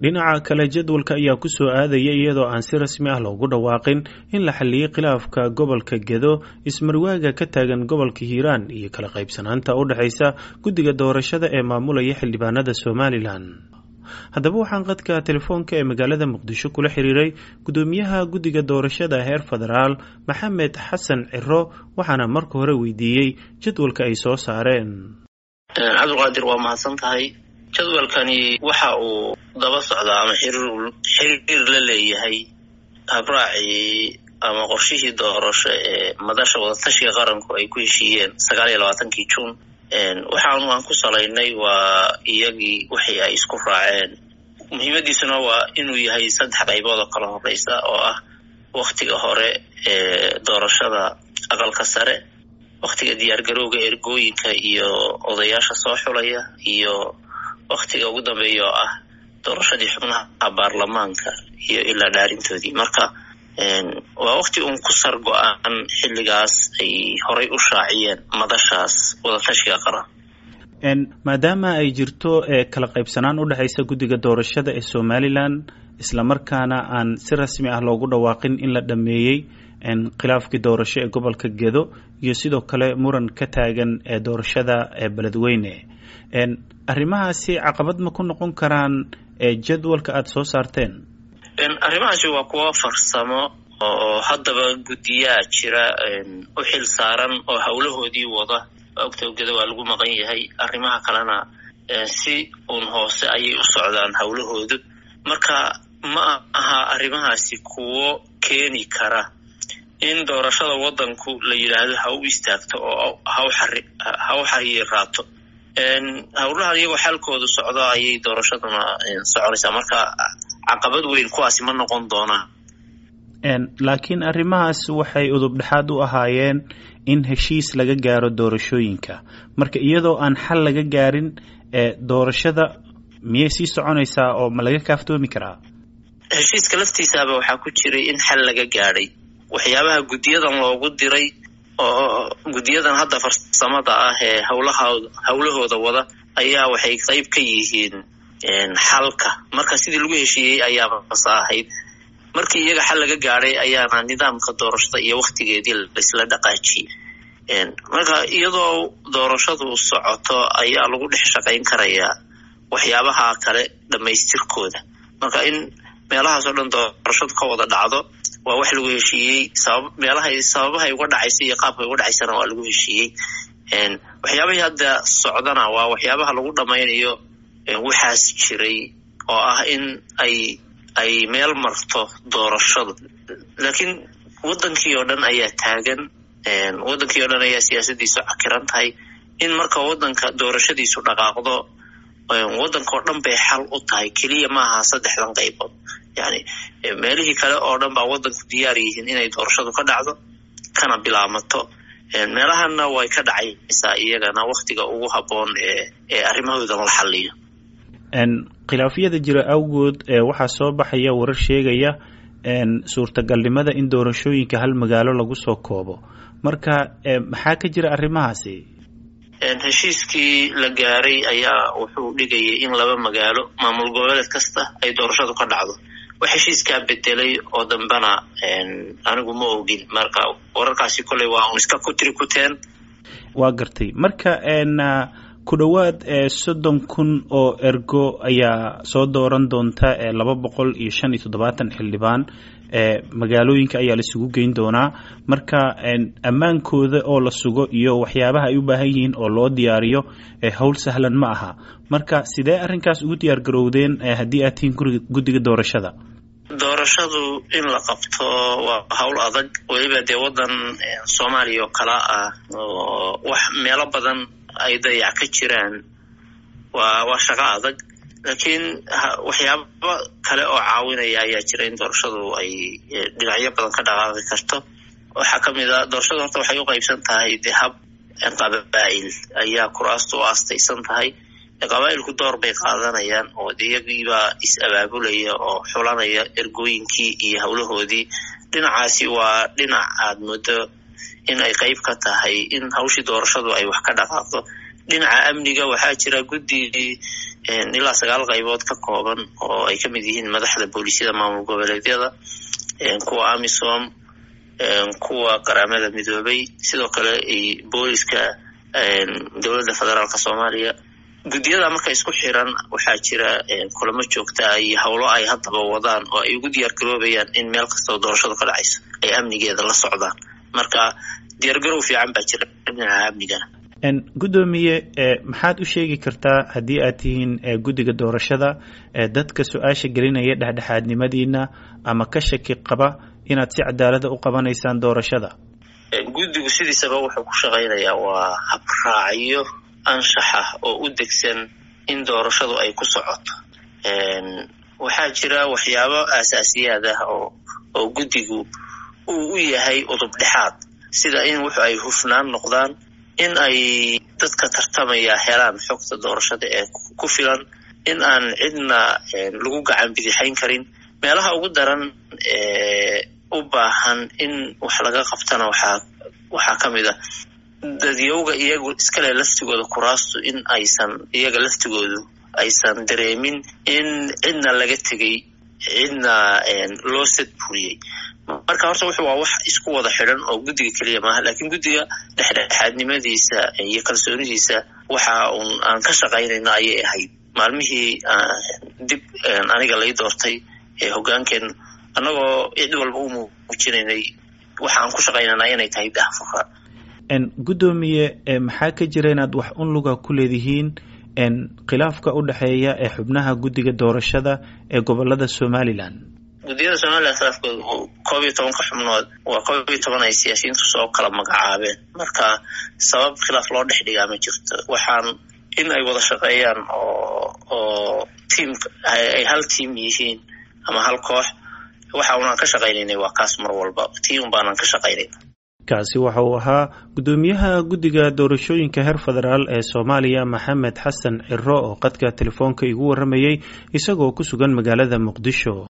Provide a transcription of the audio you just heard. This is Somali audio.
dhinaca kale jadwalka ayaa ku soo aadaya iyadoo aan si rasmi ah loogu dhawaaqin in la xalliyey khilaafka gobolka gedo ismarwaaga ka taagan gobolka hiiraan iyo kala qaybsanaanta u dhexaysa guddiga doorashada ee maamulaya xildhibaanada somalilan haddaba waxaan qadka telefoonka ee magaalada muqdisho kula xiriiray guddoomiyaha guddiga doorashada heer federaal maxamed xasan ciro waxaana marka hore weydiiyey jadwalka ay soo saareen cabdiqaadir waa mahadsan tahay jadwalkani waxa uu daba socdaa ama xiriir la leeyahay habraacii ama qorshihii doorasho ee madasha wadatashiga qaranku ay ku heshiiyeen sagaal iyo labaatankii juun waxaanu aan ku salaynay waa iyagii wixii ay isku raaceen muhiimadiisuna waa inuu yahay saddex qaybood oo kala horeysa oo ah waktiga hore ee doorashada aqalka sare waktiga diyaargarowga ergooyinka iyo odayaasha soo xulaya iyo waktiga ugu dambeeya oo ah doorashadii xubnaha baarlamaanka iyo ilaa dhaarintoodii marka waa wakti uun ku sar go-aan xilligaas ay horay u shaaciyeen madashaas wadatashiga qaran maadaama ay jirto kala qaybsanaan u dhexaysa guddiga doorashada ee somalilan islamarkaana aan si rasmi ah loogu dhawaaqin in la dhameeyey khilaafkii doorasho ee gobolka gedo iyo sidoo kale muran ka taagan ee doorashada ee beledweyne arrimahaasi caqabad ma ku noqon karaan jadwalka aada soo saarteen arrimahaasi waa kuwo farsamo oo haddaba guddiyaa jira u xil saaran oo howlahoodii wada ogtowgeda waa lagu maqan yahay arrimaha kalena si uun hoose ayay u socdaan howlahoodu marka ma aha arrimahaasi kuwo keeni kara in doorashada waddanku la yidhaahdo ha u istaagto oo ha u xariiraato howlahan iyagoo xalkoodu socdo ayay doorashaduna soconaysaa marka caqabad weyn kuwaasi ma noqon doonaan laakiin arrimahaas waxay udub dhexaad u ahaayeen in heshiis laga gaaro doorashooyinka marka iyadoo aan xal laga gaarin doorashada miyay sii soconaysaa oo ma laga kaaftoomi karaa heshiiska laftiisaaba waxaa ku jiray in xal laga gaadhay waxyaabaha guddiyadan loogu diray oo guddiyadan hadda farsamada ah ee howlahooda howlahooda wada ayaa waxay qayb ka yihiin xalka marka sidii lagu heshiiyey ayaaba masa ahayd markii iyaga xal laga gaadhay ayaana nidaamka doorashada iyo waktigeedii laisla dhaqaajiyey marka iyadoo doorashadu socoto ayaa lagu dhex shaqayn karayaa waxyaabaha kale dhammaystirkooda marka in meelahaas oo dhan doorashadu ka wada dhacdo waa wax lagu heshiiyey sabab meelahay sababahay uga dhacaysa iyo qaabkay uga dhacaysana waa lagu heshiiyey waxyaabahii hadda socdana waa waxyaabaha lagu dhammaynayo waxaas jiray oo ah in ay ay meel marto doorashadu laakiin waddankii oo dhan ayaa taagan waddankii oo dhan ayaa siyaasadiisu cakiran tahay in marka waddanka doorashadiisu dhaqaaqdo waddanka oo dhan bay xal u tahay keliya maaha saddexdan qaybood yani meelihii kale oo dhan baa waddanku diyaar yihiin inay doorashadu ka dhacdo kana bilaamato meelahana way ka dhacaysaa iyagana waktiga ugu habboon ee ee arrimahoodan la xaliyo khilaafyada jira awgood waxaa soo baxaya warar sheegaya suurtagalnimada in doorashooyinka hal magaalo lagu soo koobo marka maxaa ka jira arrimahaasi heshiiskii la gaaray ayaa wuxuu dhigayay in laba magaalo maamul goboleed kasta ay doorashadu ka dhacdo wax heshiiskaa bedelay oo dambena anigu ma ogin marka wararkaasi kolley waa un iska kutiri kuteen waa gartay marka ku dhowaad soddon kun oo ergo ayaa soo dooran doonta laba boqol iyo shan iyo toddobaatan xildhibaan magaalooyinka ayaa laisugu geyn doonaa marka ammaankooda oo la sugo iyo waxyaabaha ay u baahan yihiin oo loo diyaariyo howl sahlan ma aha marka sidee arrinkaas ugu diyaar garowdeen haddii aad tihiin guddiga doorashada doorashadu in la qabto waa howl adag weliba dee waddan soomaaliya oo kala ah oo wax meelo badan ay dayac ka jiraan waa waa shaqo adag laakiin waxyaaba kale oo caawinaya ayaa jira in doorashadu ay dhinacyo badan ka dhaqaaqi karto waxaa ka mid a doorashadu horta waxay u qaybsan tahay de hab qabaa'il ayaa kuraastu u astaysan tahay qabaa'ilku door bay qaadanayaan oo de iyagiibaa is abaabulaya oo xulanaya ergooyinkii iyo howlahoodii dhinacaasi waa dhinac aad muddo in ay qayb ka tahay in hawshii doorashadu ay wax ka dhaqaaqdo dhinaca amniga waxaa jira guddi ilaa sagaal qaybood ka kooban oo ay ka mid yihiin madaxda booliisyada maamul goboleedyada kuwa amisom kuwa qaramada midoobay sidoo kale booliska dowladda federaalka soomaaliya guddiyada marka isku xiran waxaa jira kulamo joogtaa iyo howlo ay haddaba wadaan oo ay ugu diyaar garoobayaan in meel kastao doorashadu ka dhacayso ay amnigeeda la socdaan marka diyaargarow fiican baa jira dhinaca amnigana guddoomiye maxaad u sheegi kartaa haddii aad tihiin guddiga doorashada dadka su-aasha gelinaya dhexdhexaadnimadiina ama ka shaki qaba inaad si cadaalada u qabanaysaan doorashada guddigu sidiisaba wuxuu ku shaqaynayaa waa habraacyo anshaxa oo u degsan in doorashadu ay ku socoto waxaa jira waxyaabo aasaasiyaad ah oo oo guddigu uu u yahay udub dhexaad sida in wuxu ay hufnaan noqdaan in ay dadka tartamaya helaan xogta doorashada ee ku filan in aan cidna lagu gacan bidixayn karin meelaha ugu daran ee u baahan in wax laga qabtana waxaa waxaa ka mid ah dadyowga iyagu iskale laftigooda kuraastu in aysan iyaga laftigoodu aysan dareemin in cidna laga tegay cidna loo sadburiyey marka horta wuxu waa wax isku wada xidhan oo guddiga keliya maaha lakiin guddiga dhexdhexaadnimadiisa iyo kalsoonidiisa waxa uun aan ka shaqaynayno ayay ahayd maalmihii dib aniga lay doortay ee hoggaankeen annagoo cid walba u muujinaynay waxa aan ku shaqaynanaa inay tahay dahfurka guddoomiye maxaa ka jira inaad wax un luga ku leedihiin khilaafka u dhexeeya ee xubnaha guddiga doorashada ee gobolada somalilan guddiyada somalilan khilaafkooda koob iyo tobanka xubnood waa koob iyo toban ay siyaasiyiintu soo kala magacaabeen marka sabab khilaaf loo dhex dhigaa ma jirto waxaan in ay wada shaqeeyaan oo oo tiamka ay hal tiam yihiin ama hal koox waxa unaan ka shaqaynaynay waa kaas mar walba tiam baanaan ka shaqaynayna kaasi waxa uu ahaa guddoomiyaha guddiga doorashooyinka heer federaal ee soomaaliya maxamed xasan ciro oo qadka telefoonka igu warramayey isagoo ku sugan magaalada muqdisho